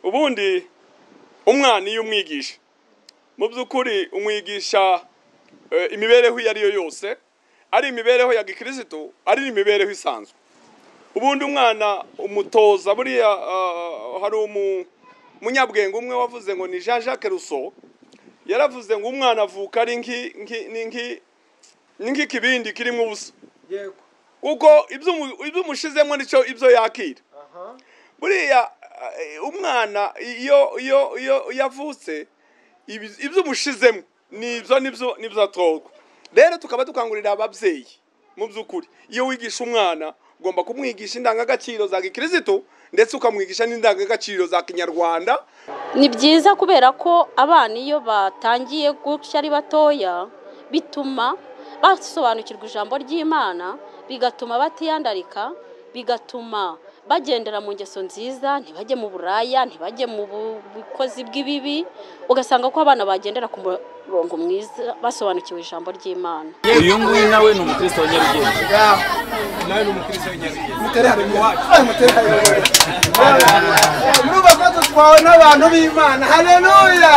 ubundi umwana iyo umwigisha mu by'ukuri umwigisha eh, imibereho iyo ari yo yose ari imibereho ya gikirisitu ari n'imibereho isanzwe ubundi umwana umutoza buriya ah, hari umu- umunyabwenge umwe wavuze ngo ni jean jacques rousseau yaravuze ngo umwana avuka ari nki- nki- ni nki- ni nk'ikibindi kirimo ubusa yego kuko ibyo umu- ibyo umushizemo nicyo ibyo yakira aha buriya eh, umwana iyo iyo iyo iyo avutse ibi- ibyo umushizemo nibyo nibyo nibyo atorwa rero tukaba dukangurira ababyeyi mu by'ukuri iyo wigisha umwana ugomba kumwigisha indangagaciro za gikirisitu ndetse ukamwigisha n'indangagaciro za kinyarwanda ni byiza kubera ko abana iyo batangiye gutya ari batoya bituma basobanukirwa ijambo ry'imana bigatuma batiyandarika bigatuma bagendera mu ngeso nziza ntibajye mu buraya ntibajye mu bu- bukozi bw'ibibi ugasanga ko abana bagendera ku murongo mwiza basobanukiwe ijambo ry'imana uyu nguyu nawe ni umukristo wa nyarugenge nawe ni umukristo w'inyarugenge mutari hano iwacu mutari hano iwacu murumva ko dutwawe n'abantu b'imana haleluya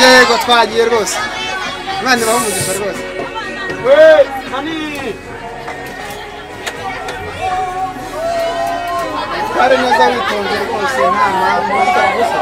yego twagiye rwose imana ibaha umugisha rwose twari neza witonze rwose nta mpamvu gusa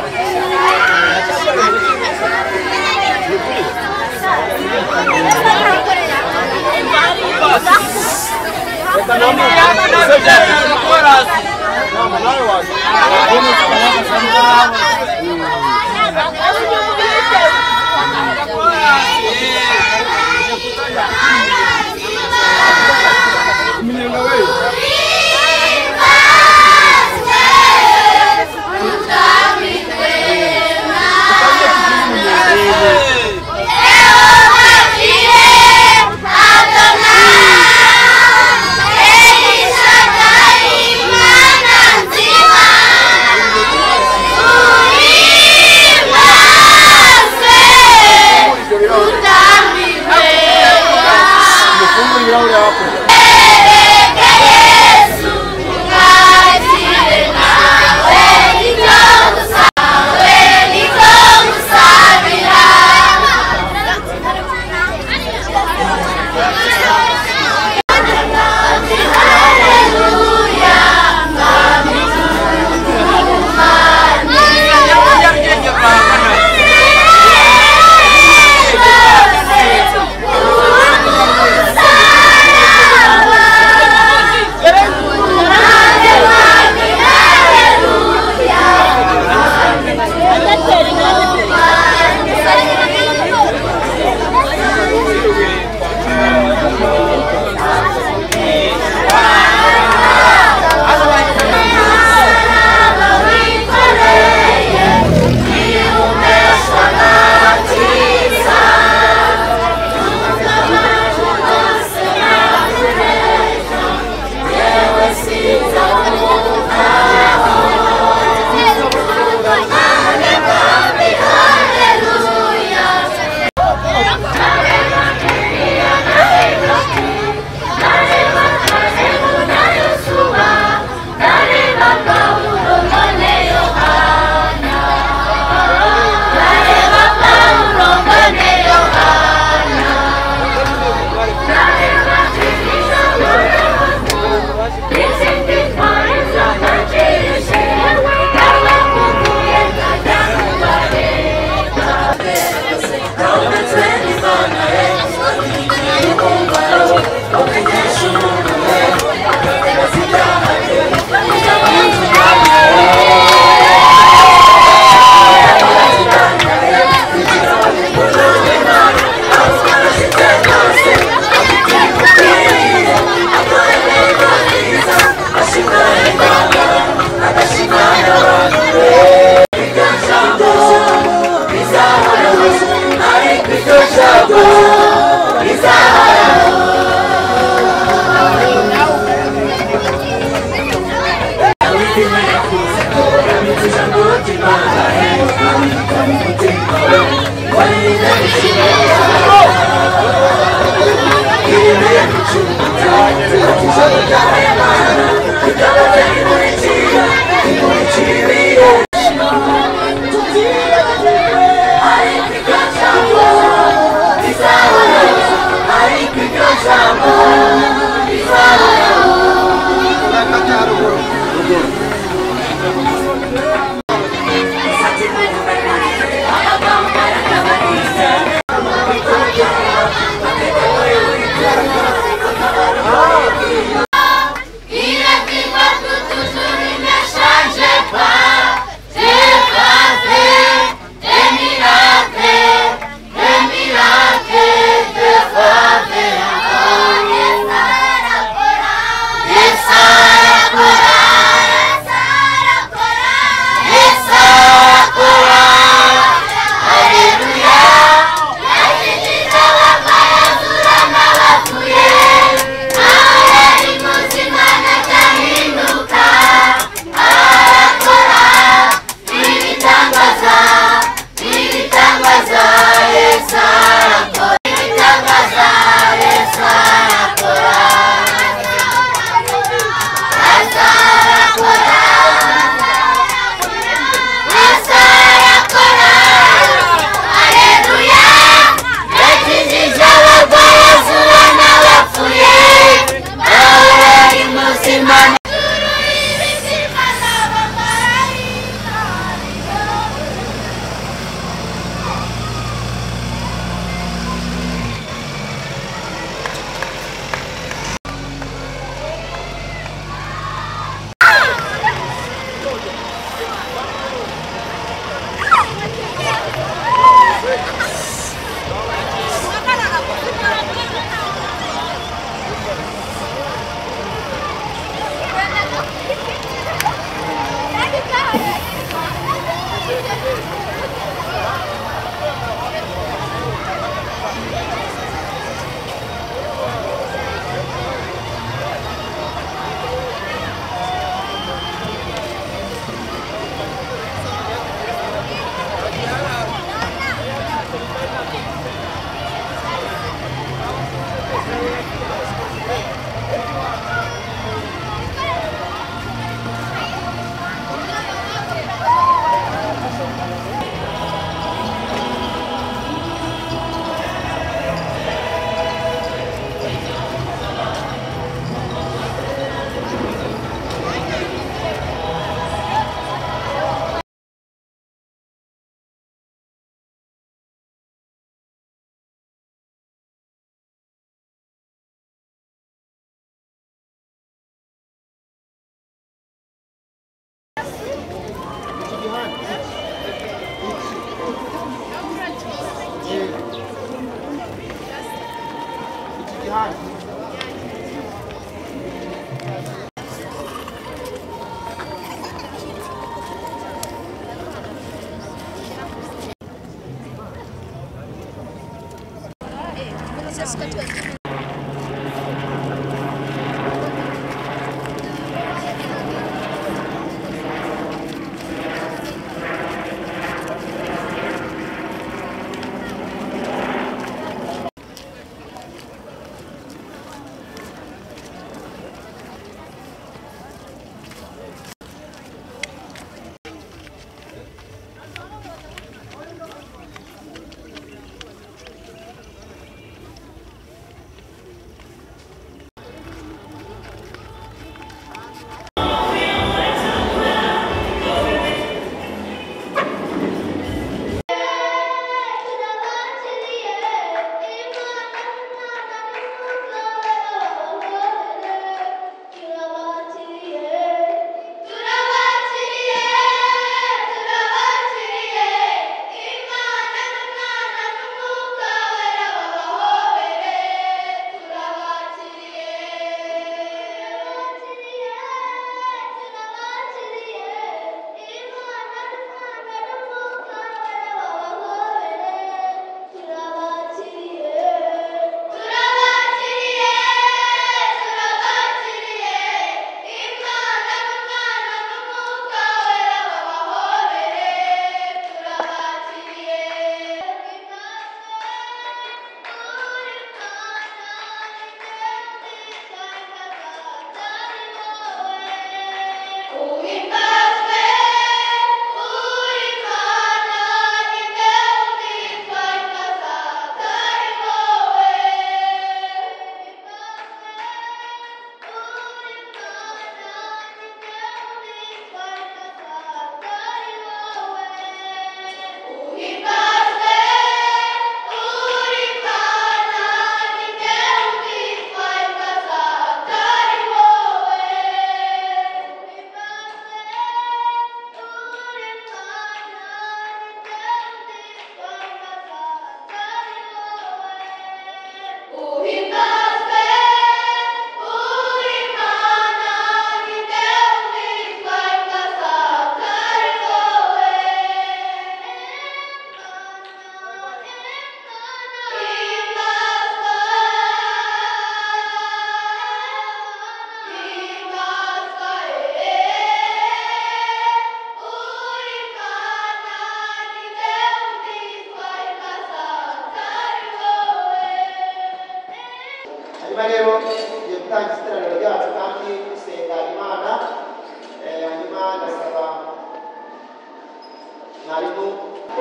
y'amajyaruguru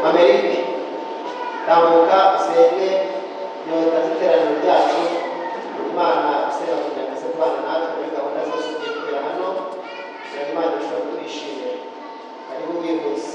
Amerike tambuka usenge nyota iteraniro ryacu Imana isebangira ndetse kubana natwe muri gahunda zose tugiye kugera hano kugira ngo Imana irusheho kutwishimira hariho ubwihuse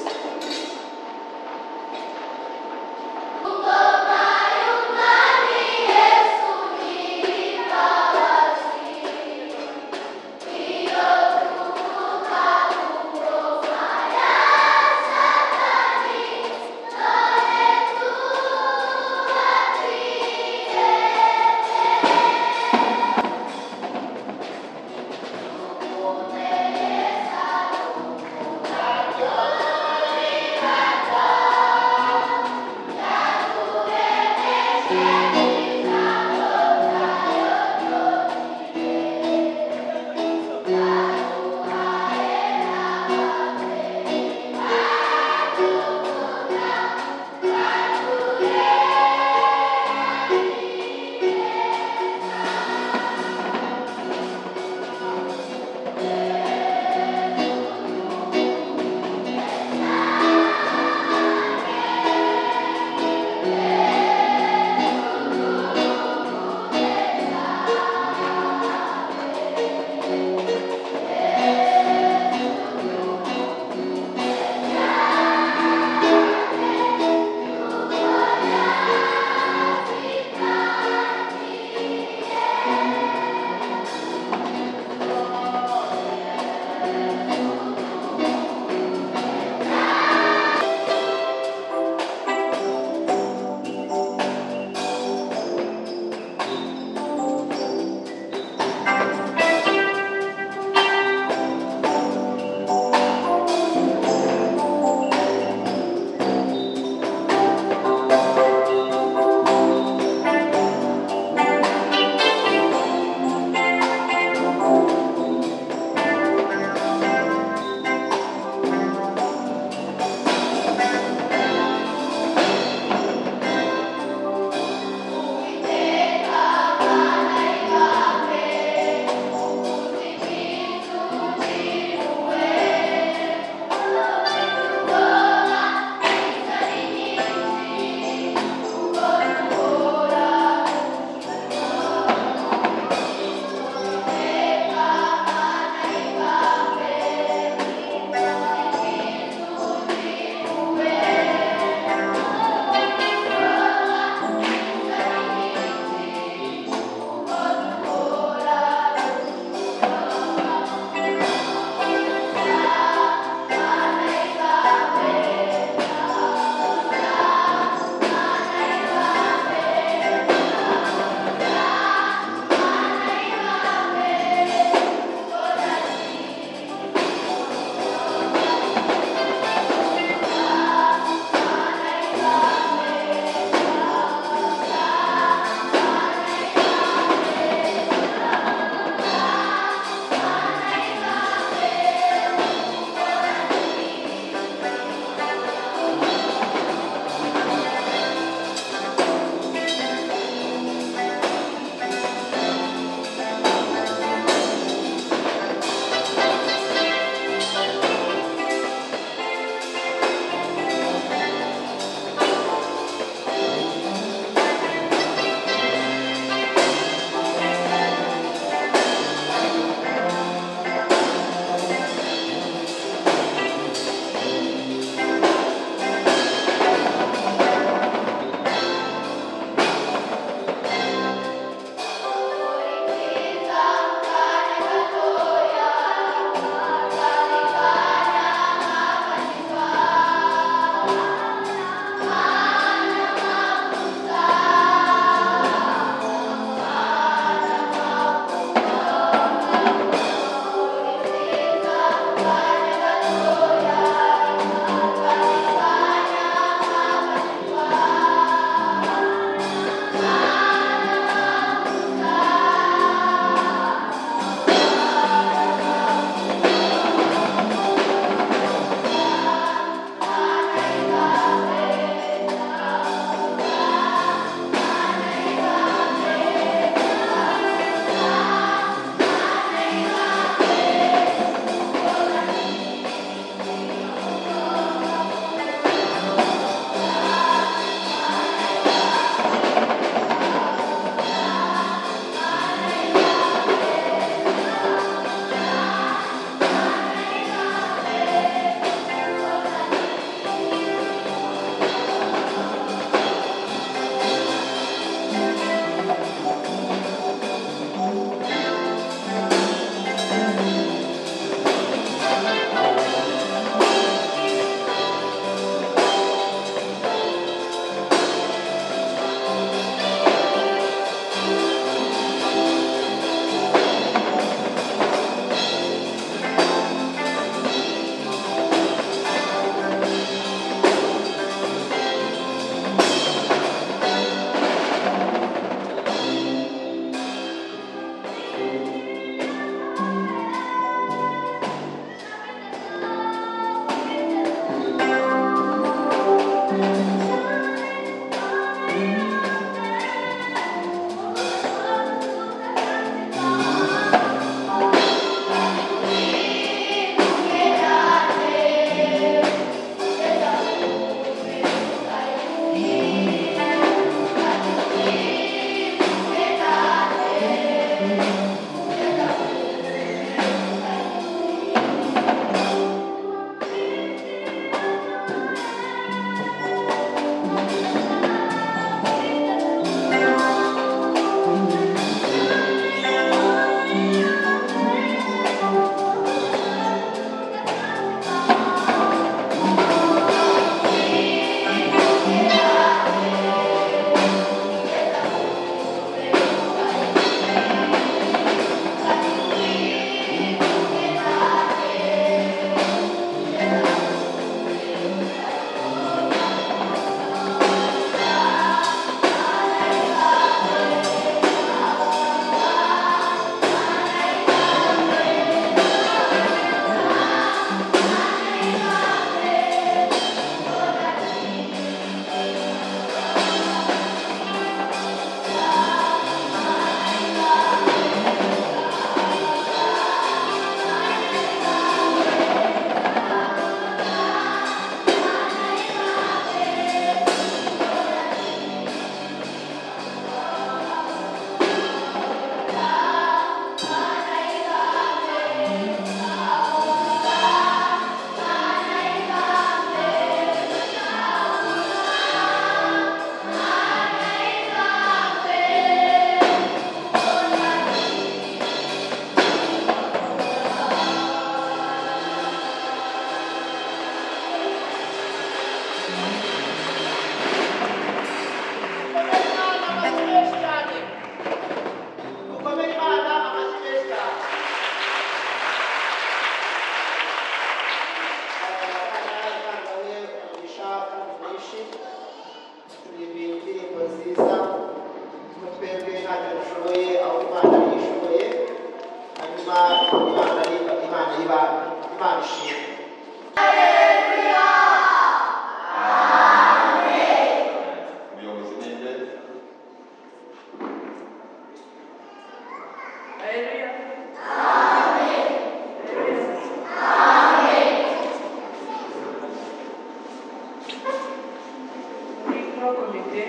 yashyizwe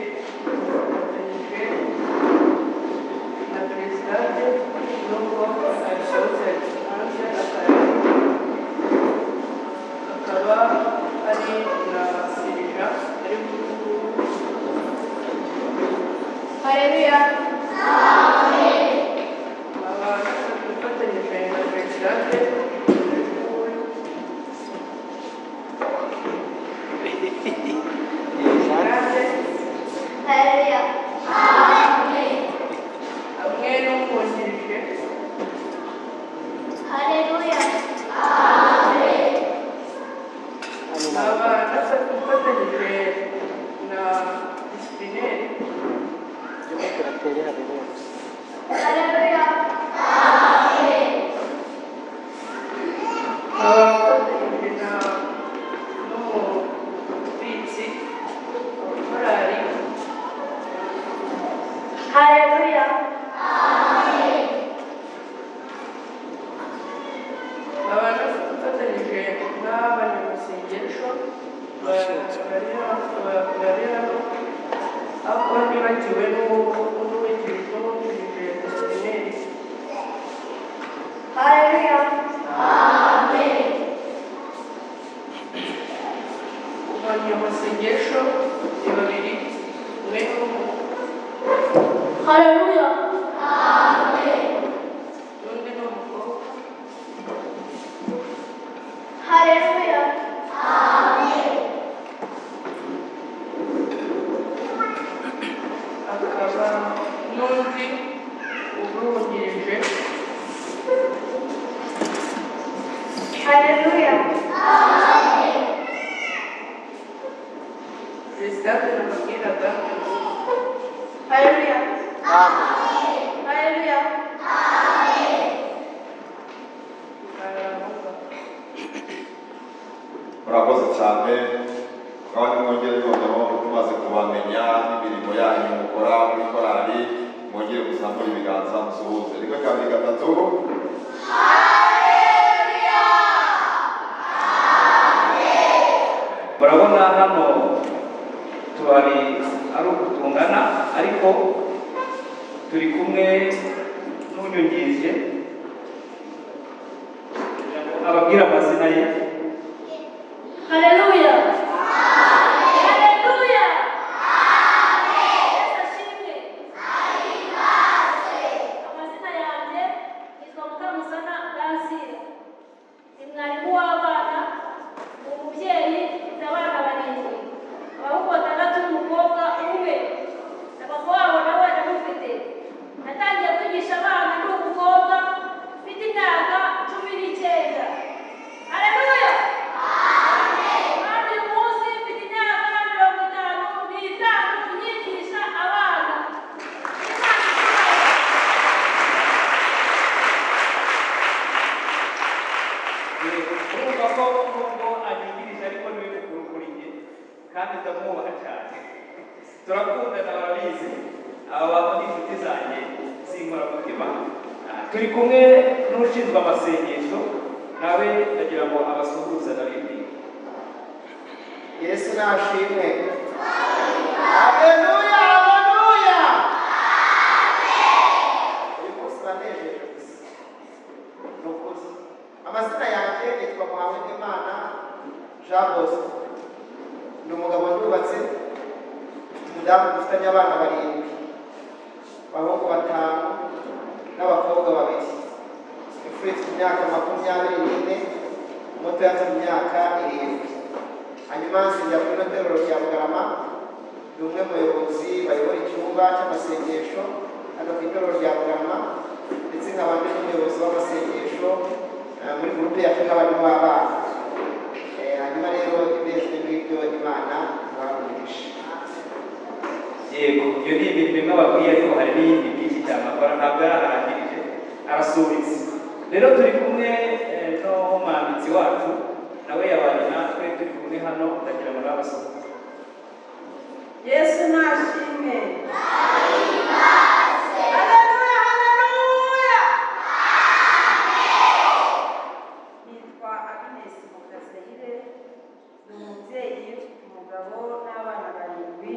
afatanyijwe na perezidante n'ubwo abisohotse hanze akarere akaba ari na serija ari Haleluya. abafatanyije na perezidante perezidante Haleluya. hamwe n'umwungirije Haleluya. aba afatanyije na disiplineri Haleluya. aba afatanyije na n'umubitsi korali Haleluya. aba afatanyije n'abanyamasengesho barera aho nibagiwe n'uwungirije disiplineri Haleluya. abanyamasengesho ni babiri umwe n'umwe Haleluya. n'undi ni umukobwa Haleluya. akaba n'undi ubuhungirije Haleluya. perezida nababwiraga Haleluya. Haleluya. murakoze cyane kandi mwongere noneho tumaze kubamenya imirimo yanyu mukora muri korali mwongere kuzamura ibiganza musuhuze rimwe kabiri gatatu murabona hano tubari ari uku tungana ariko turi kumwe n'unyungirije ababwira amazina ye Haleluya. Haleluya. Yesu ashimwe. Amazina yanjye yitwa Mukamusana Dansire. Ni mwarimu w'abana, ni umubyeyi, mfite abana barindwi. Abahungu batandatu n'umukobwa umwe. Na papa wabo nawe ndamufite. Natangiye kwigisha abana ndi umukobwa, mfite imyaka cumi n'icyenda. Haleluya. Hari umunsi mfite imyaka mirongo itanu n'itanu nyigisha abana. urumva ko nubwo anyungirije ariko niwe mukuru kuri njye kandi ndamwubaha cyane turakundana barabizi aba bantu ni inshuti zanjye z'inkoramutima Ah, turi kumwe n'ushinzwe amasengesho nawe ndagira ngo abasuhuze na bimwe yesu nashimwe Haleluya, haleluya. uyu munsi uranejeje gusa ni ukuri amazina yanjye yitwa muhawenimana jean bosco ni umugabo wubatse umudamu dufitanye abana barindwi abahungu batanu n'abakobwa babiri imfura ifite imyaka makumyabiri n'ine muto afite imyaka irindwi hanyuma nsengera kuri noteruro rya bugarama ni umwe mu bayobozi bayobora icyumba cy'amasengesho hano ku itorero rya bugarama ndetse nkaba ndi n'umuyobozi w'amasengesho eh, muri gurupe y'afurika abarimu b'abana Eh, hanyuma rero ibezwe n'ibyo imana bamugisha yego iyo ni imirimo imwe bakwiye ariko hari n'iyindi myinshi cyane akora ntabwo yararangirije arasubitse rero turi kumwe eh, n'umwanditsi wacu nawe yabanye natwe turi kumwe hano ndagira ngo n'abasuhuze yesu nashimwe Haleluya, haleluya! nitwa agnes mukasayire ni umubyeyi umugabo n'abana barindwi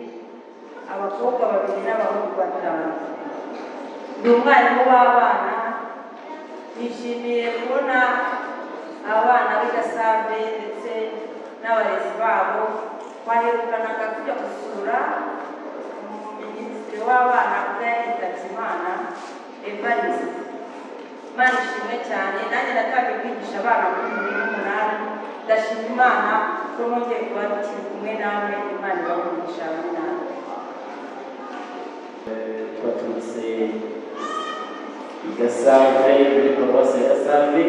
abakobwa babiri n'abahungu batanu ndi umwarimu w'abana nishimiye kubona abana b'i gasambe ndetse n'abarezi babo baherukanaga kujya gusura minisitiri w'abana ubwo yitabye imana evariste imana ishimwe cyane nanjye natangiye kwigisha abana muri bibiri n'umunani ndashima imana ko mwongeye kuba tukiri kumwe namwe imana ibamugisha hamwe namwe baturutse i gasave muri paruwasi ya gasave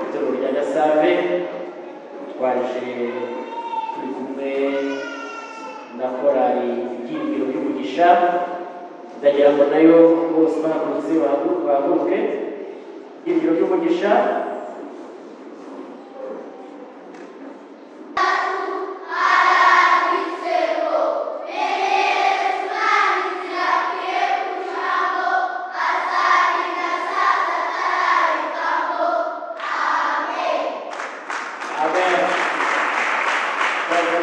itorero rya gasave twaje turi kumwe na korali ibyiringiro by'umugisha ndagira ngo nayo bose bahagurutse bahagu- bahaguruke ibyiringiro by'umugisha amen Twaje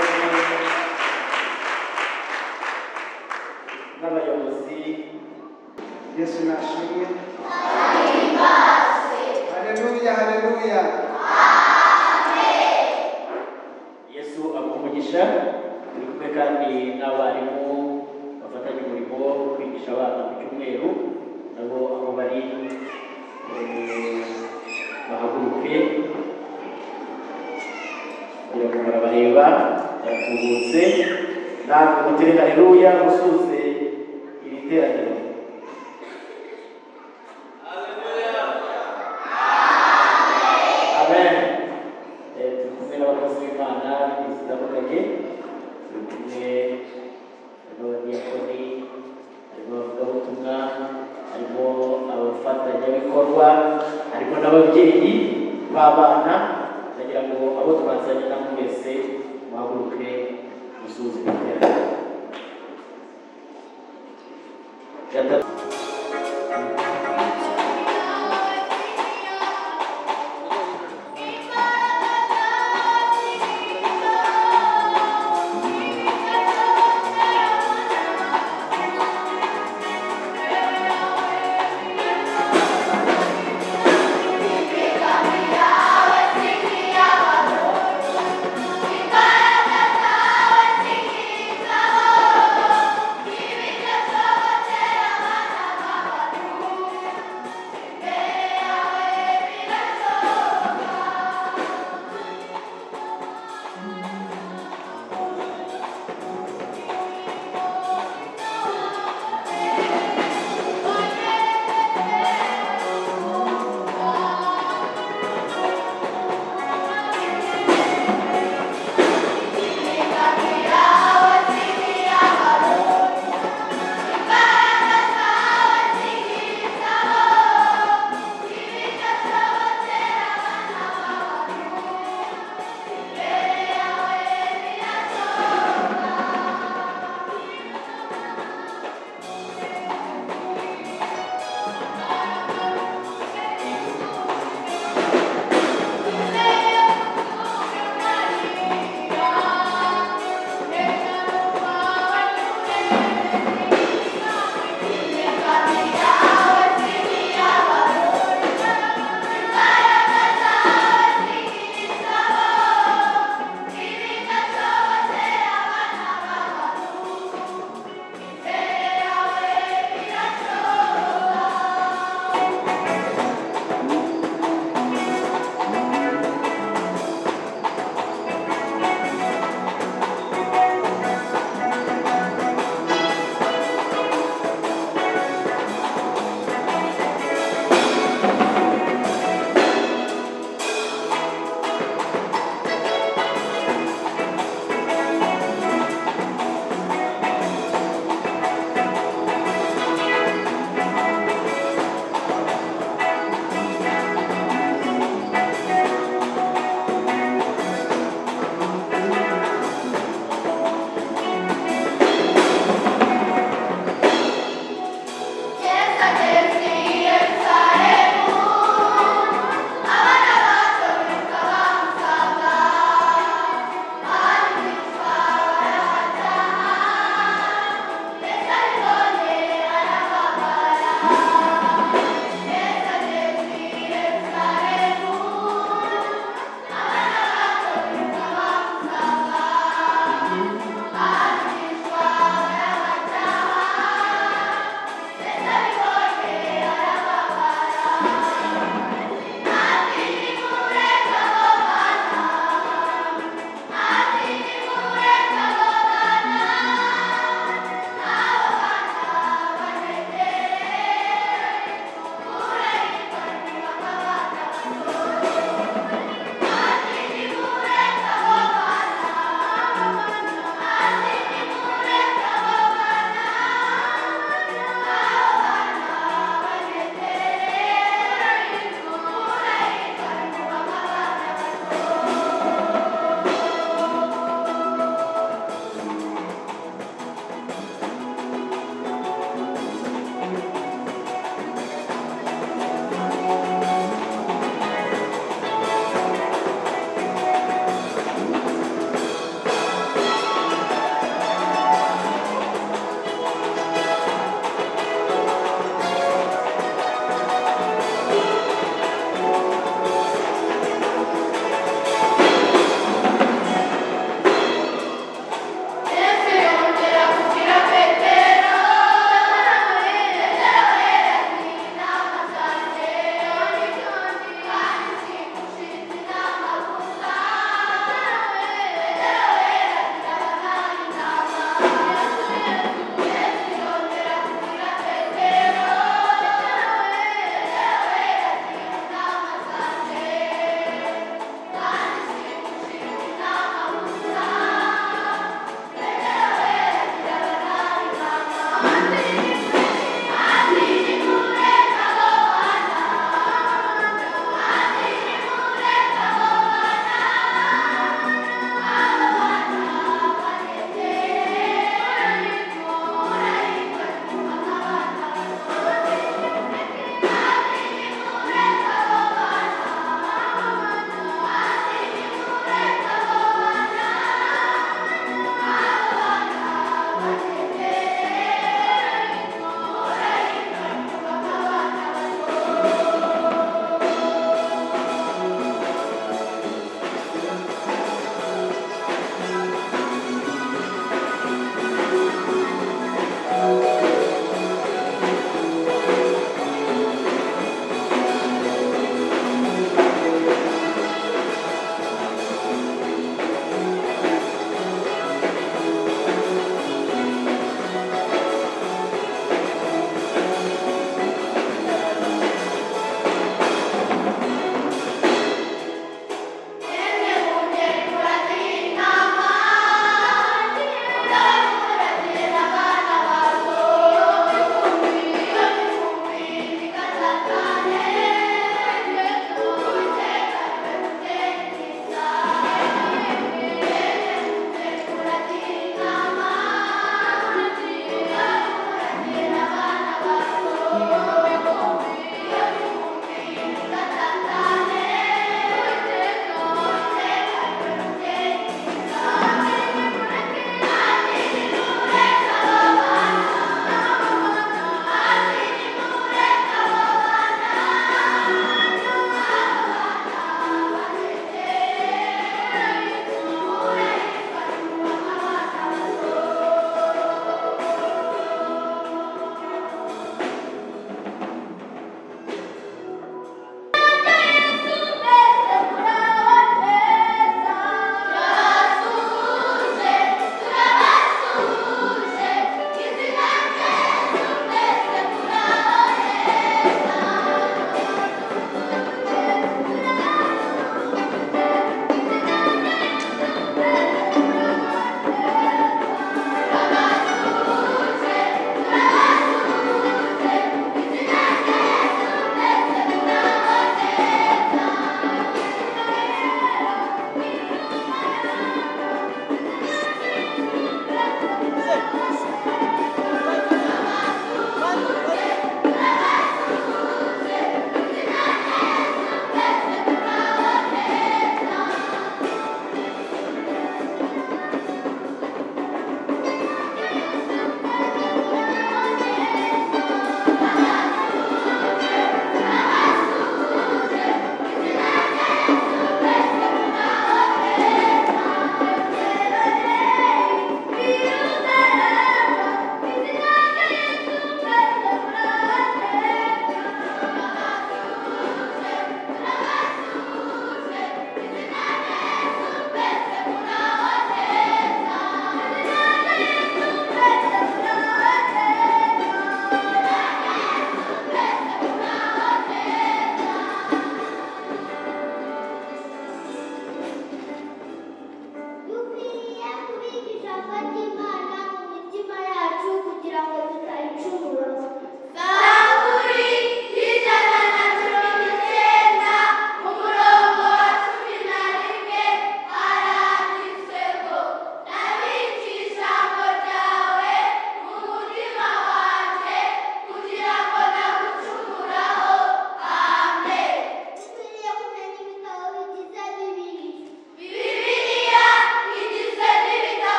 n'abayobozi yesu nashimwe haleluya haleluya yesu amuha umugisha turi kumwe kandi n'abarimu bafatanya umurimo wo kwigisha abana ku cyumweru nabo aho bari eh, bahaguruke kugira ngo barabareba baratubutse natwe mutere haleluya musuze iri teraniro amen Eh, turi kumwe n'abakozi b'imana b'ingeri zitandukanye turi kumwe n'abadiyakoni harimo abavugabutumwa harimo abafatanyabikorwa harimo n'ababyeyi b'abana ndagira ngo abo twazanye na mwese muhaguruke musuzuma iterambere gatatu Thank you.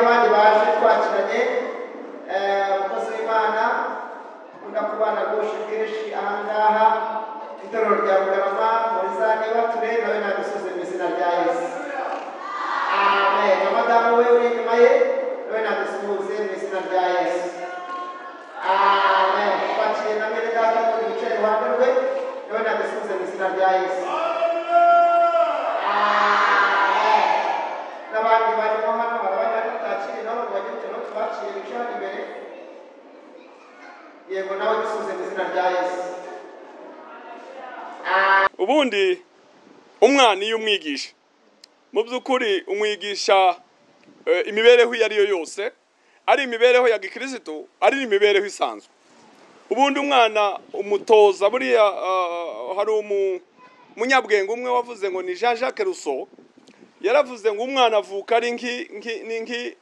cyane eh, umukozi w'imana ukunda kubana rwose bwinshi aha ngaha ku itorero rya bugarama muri za ntibature nawe nagusoze mu izina rya yesu amen na madamu we uri inyuma ye nawe nagusuhuze mu izina rya yesu amen twakire na mwene data n'undi wicaye iruhande rwe nawe nagusuhuze mu izina rya yesu n'abandi barimo hano barabari bari tutakiri nabo ngo bajye kugira ngo tubaciye bicaye hano imbere yego nawe dusuze mu izina rya yesu ubundi umwana iyo umwigisha mu by'ukuri umwigisha eh, imibereho iyo ariyo yose ari imibereho ya gikristo ari imibereho isanzwe ubundi umwana umutoza buriya ah, hari umu- umunyabwenge umwe wavuze ngo ni jean jacques rousseau yaravuze ngo umwana avuka ari nki- nki- ni nki-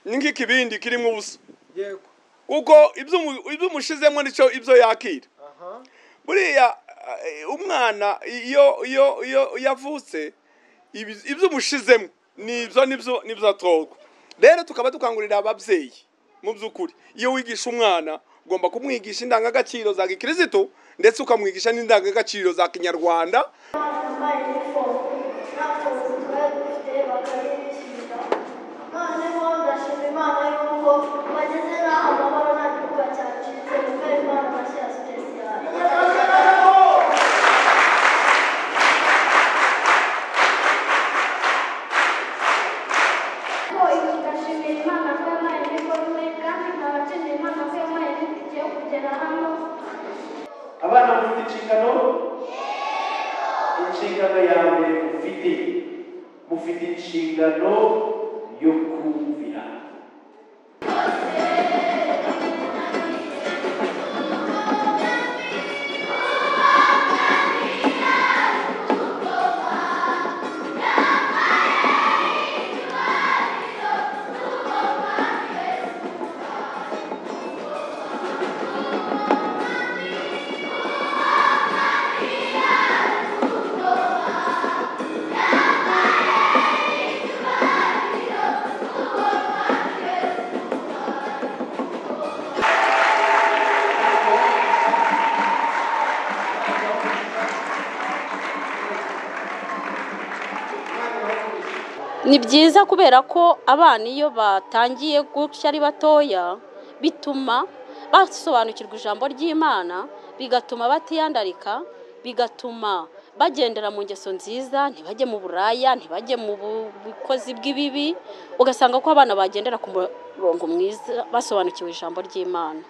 ni nk'ikibindi kirimo ubusa yego kuko ibyo umu- ibyo umushizemo nicyo ibyo yakira aha buriya eh, umwana iyo iyo iyo iyo avutse ibi- ibyo umushizemo nibyo nibyo nibyo atorwa rero tukaba dukangurira ababyeyi mu by'ukuri iyo wigisha umwana ugomba kumwigisha indangagaciro za gikirisitu ndetse ukamwigisha n'indangagaciro za kinyarwanda bambaye inifomu n'akazi twari dufite bakabibishyurira noneho ndashima imana y'uko bageze n'aho amahoro nta gihugu cyacitse kuko ari impano mashya ya sipesiyali ndashimira imana ko yampaye iniforume kandi nkaba nshimira imana ko yampaye n'itike yo kugera hano abana mufite inshingano inshingano ya mbere mufite mufite inshingano yo kumvira ni byiza kubera ko abana iyo batangiye gutya ari batoya bituma basobanukirwa ijambo ry'imana bigatuma batiyandarika bigatuma bagendera mu ngeso nziza ntibajye mu buraya ntibajye mu bu- bukozi bw'ibibi ugasanga ko abana bagendera ku murongo mwiza basobanukiwe ijambo ry'imana